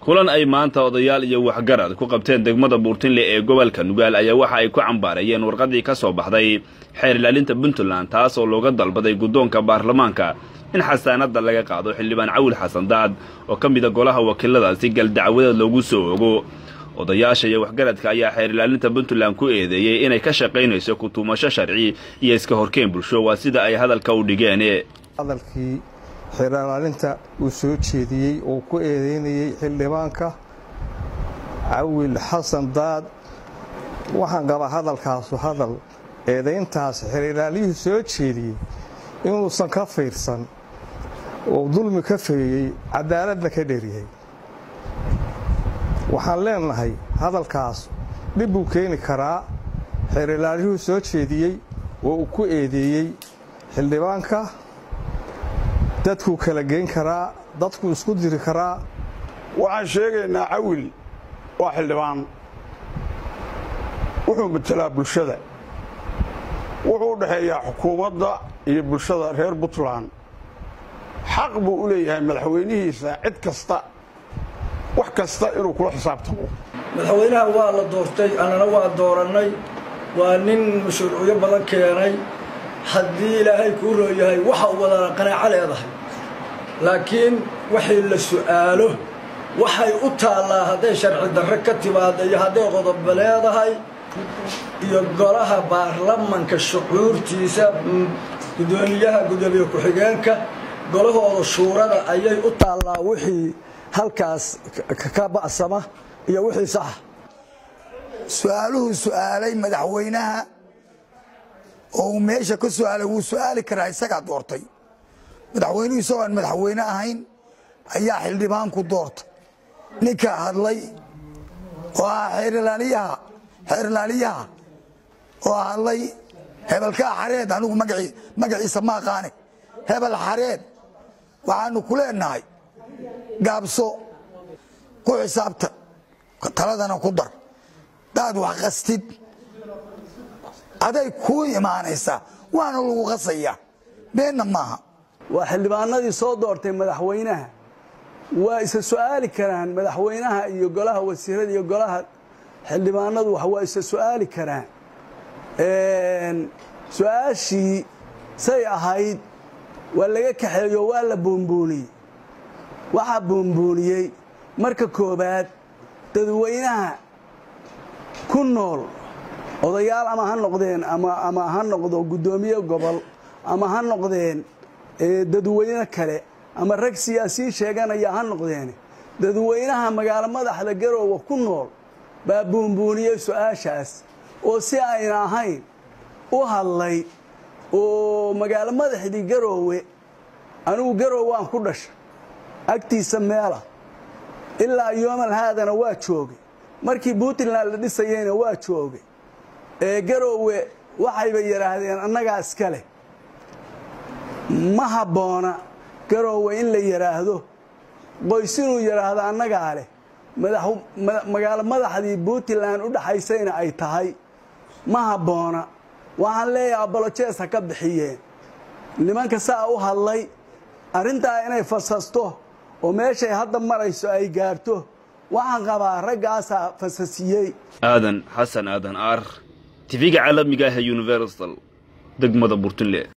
kulan ay maanta odayaal iyo waxgarad ku qabteen degmada buurtinle ee gobolka nugaal ayaa waxa ay ku cambaarayeen warqadii ka soo baxday xeer ilaalinta puntland taas oo looga dalbaday guddoonka baarlamaanka in xasaanadda laga qaado xildhibaan cawil xasan daad oo ka mida golaha wakiiladaasi gal dacwadeed loogu soo ogo odayaasha iyo waxgaradka ayaa xeer ilaalinta puntland ku eedeeyey inay ka shaqaynayso kutuumasho sharci iyo iska horkeen bulsho waa sida ay hadalka u dhigeen hadalkii xeer ilaalinta uu soo jeediyey oo ku eedeynayey xildhibaanka cawil xasan daad waxaan qabaa hadalkaasu hadal eedayntaas xeer ilaaliyuhu soo jeediyey inuusan ka fiirsan oo dulmi ka feeyey cadaaladna ka dheryahay waxaan leenahay hadalkaas dhib buu keeni karaa xeer ilaaliyuhu soo jeediyey oo uu ku eedeeyey xildhibaanka dadkuu kala geyn karaa dadkuu isku diri karaa waxaan sheegaynaa cawil waa xildhibaan wuxuu matelaa bulshada wuxuu u dhexeeyaa xukuumadda iyo bulshada reer puntland xaq buu u leeyahay madaxweynihiisa cid kasta wax kasta inuu kula xisaabtamo madaxweynaha waa la doortay annana waa doorannay waa nin mashruucyo badan keenay haddii ilaahay kuu rooyahay waxa u wadana qanaaco leedahay laakiin waxay la su'aalo waxay u taallaa hadday sharci darre ka timaada iyo hadday qodobo leedahay iyo golaha baarlamanka shucuurtiisa gudoomiyaha gudoomiye ku-xigeenka golahooda shuurada ayay u taallaa wixii halkaas ka ba'sama iyo wixii saxa su-aaluhu su'aalay madaxweynaha oo uu meesha ka su'aalay wuu su'aali karaa isagaa doortay madaxweynuhu isagoo aan madaxweyne ahayn ayaa xildhibaanku doortay ninka hadlay oo ah xeerilaaliyaha xeerilaaliyaha oo hadlay hebelkaa xareed anigu magaciisa ma aqaane hebel xareed waxaanu ku leenahay gaabso ku xisaabta taladana ku dar daad wax qastid aday kuu imaanaysaa waana lagu qasaya beenna maaha waa xildhibaanadii soo doortay madaxweynaha waa isa su'aali karaan madaxweynaha iyo golaha wasiirada iyo golaha xildhibaanadu waa isa su'aali karaan su-aashii say ahayd waa laga kaxeeyo waa la boombooniyey waxaa boombooniyey marka koobaad dadweynaha ku nool odayaal ama ha noqdeen ama ha noqdo guddoomiye gobol ama ha noqdeen dadweyne kale ama rag siyaasiyiin sheeganaya ha noqdeen dadweynaha magaalo madaxda garoowe ku nool baa buunbuuniyey su-aashaas oo si ayna ahayn u hadlay oo magaalo madaxdii garoowe anigu garoowe aan ku dhasha agtiisa meela ilaa yoomal haadana waa joogay markii puntland la dhisayeyna waa joogay ee garoowe waxayba yidhaahdeen annagaa iska leh ma habboona garoowe in la yidhaahdo qoys inuu yidhaahdo annagaa leh magaalo madaxdii puntland u dhaxaysayna ay tahay ma habboona waxaan leeyahay abolojees ha ka bixiyeen nimanka saa u hadlay arrintaa inay fasasto oo meeshay hadda marayso ay gaarto waxaan qabaa raggaasaa fasasiyey aadan xasan aadan aar tifiga caalamiga ah ee universal degmada burtinle